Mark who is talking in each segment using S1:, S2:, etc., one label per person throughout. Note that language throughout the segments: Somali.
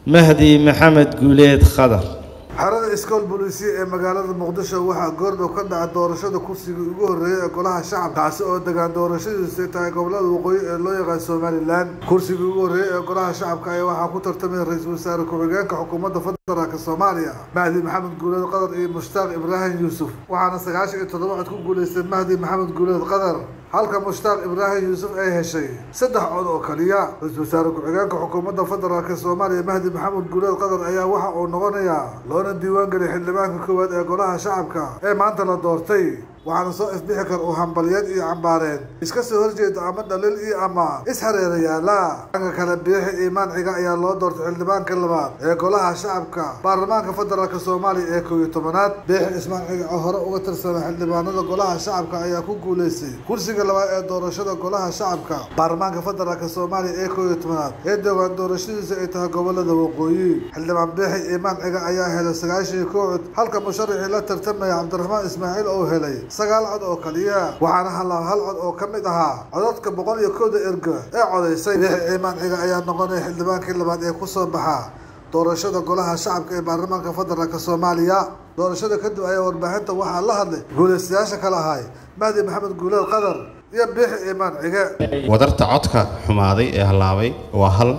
S1: mahdi maxamed guuleed khadar
S2: xerada iskool booliisiya ee magaalada muqdisho waxaa goordhow ka dhaca doorashada kursigii ugu horreeyay ee golaha shacabka kaasi oo degaan doorashadiisu tahay gobolada waqooyi ee loo yaqaan somalilan kursigii ugu horreeyay ee golaha shacabka ayaa waxaa ku tartamay ra-iisul wasaare ku-xigeenka xukuumadda federaalk soomaaliya mahdi maxamed guuleed qadar iyo mushtaaq ibraahim yuusuf waxaana sagaashan iyo toddoba cod ku guulaystay mahdi maxamed guuleed qadar halka mushtaaq ibraahim yuusuf ay heshay saddex cod oo kaliya ra-iisul wasaare ku-xigeenka xukuumadda federaalk soomaaliya mahdi maxamed guuleed qadar ayaa waxa uu noqonayaa loona diiwaan geliyay xildhibaanka koowaad ee golaha shacabka ee maanta la doortay waxaana soo isbixi kar uu hambalyeed iyo cambaareen iska soo horjeeda ama dhaliil iyo ama is-hareerayaala dhanka kale biixi iimaan ciga ayaa loo doortay xildhibaanka labaad ee golaha shacabka baarlamaanka federaalk soomaaliya ee koob iyo tobanaad biixi ismaan ciga oo hore uga tirsanay xildhibaanada golaha shacabka ayaa ku guulaystay kursiga labaad ee doorashada golaha shacabka baarlamaanka federaalk soomaaliya ee koob iyo tobanaad ee dowaan doorashadiisa ay tahay gobolada waqooyi xildhibaan biixi iimaan ciga ayaa helay sagaashan iyo kow cod halka musharaxii la tartamaya cabdiraxmaan ismaaciil oo helay sagaal cod oo kaliya waxaana halaa hal cod oo ka mid ahaa codadka boqol iyo kowda erga ee codaysay biixi ciimaan ciga ayaa noqonaya xildhibaankii labaad ee kusoo baxa doorashada golaha shacabka ee baarlamaanka federaalk soomaaliya doorashada kadib ayaa warbaahinta waxaa la hadlay guulaystayaasha kale ahay mahdi maxamed guuleed qadar iyo biixi ciimaan cige
S3: wadarta codka xumaaday ee hallaabay waa hal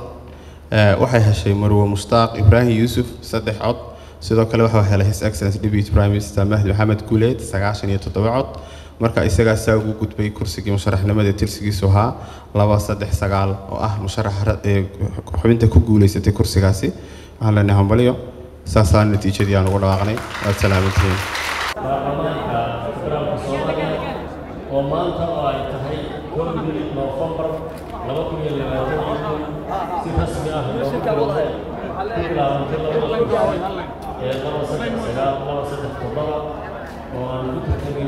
S3: waxay heshay marwo mushtaaq ibraahim yuusuf saddex cod sidoo kale waxaa helay his excellence deputy prime minister mahdi maxamed guuleed sagaashan iyo toddoba cod marka isagaasaa ugu gudbay kursigii musharaxnimada tirsigiisu ahaa laba saddex sagaal oo ah musharaxa xubinta ku guulaysatay kursigaasi waxaan leenahay hambalyo saasaa natiijadii aan ugu dhawaaqnay waad salaamantihiin
S4: baarlamaanka federaalka soomaaliya oo maanta oo ay tahay kowdii noofembar laba kun iyo labaatan si rasmi ah loogu bilaabay ku bilaabantay labada kursi ee laba saddex sagaal laba saddex toddoba oo aan ugu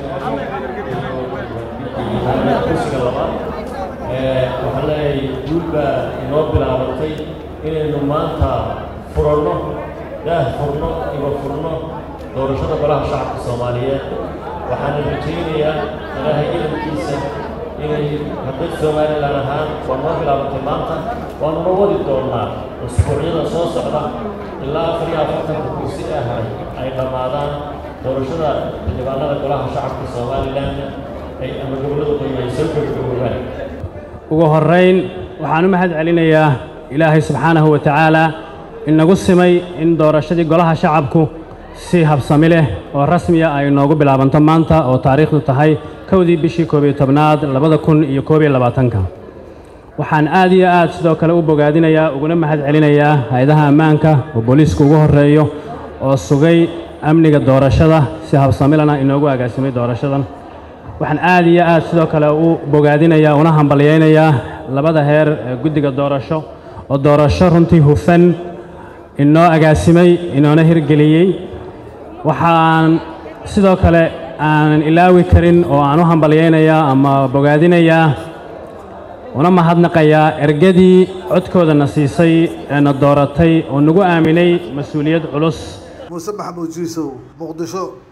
S4: tartamayna kursiga labaad waxaan leeyahay guul baa inoo bilaabantay inaynu maanta furanno daah furno iba furno doorashada golaha shacabka soomaaliyeed waxaana rajaynayaa ilaahay idankiisa inay hadday somalilan ahaan waa noo bilaabantay maanta waanuna wadi doonnaa usbuucyada soo socda ilaa afar iyo afartanka kursi ee haray ay dhammaadaan doorashada xildhibaanada golaha shacabka somalilanna ay ama gobollada qoyi ay soo gabagaboobaan
S5: ugu horrayn waxaan u mahad celinayaa ilaahay subxaanahu wa tacaala inagu simay in doorashadii golaha shacabku si habsami leh oo rasmiya ay noogu bilaabanto maanta oo taariikhdu tahay kowdii bishii koob iyo tobnaad labada kun iyo koob iyo labaatanka waxaan aad iyo aad sidoo kale u bogaadinayaa uguna mahad celinayaa hay-adaha ammaanka oo booliisku ugu horreeyo oo sugay amniga doorashada si habsamilana inoogu agaasimay doorashadan waxaan aad iyo aad sidoo kale u bogaadinayaa una hambalyaynayaa labada heer ee guddiga doorasho oo doorasho runtii hufan inoo agaasimay inoona hirgeliyey waxaan sidoo kale aanan ilaawi karin oo aan u hambalyaynayaa ama bogaadinayaa una mahadnaqayaa ergadii codkoodana siisay eena dooratay oo nagu aaminay mas-uuliyad culus
S2: muuse maxamuud jiisow muqdisho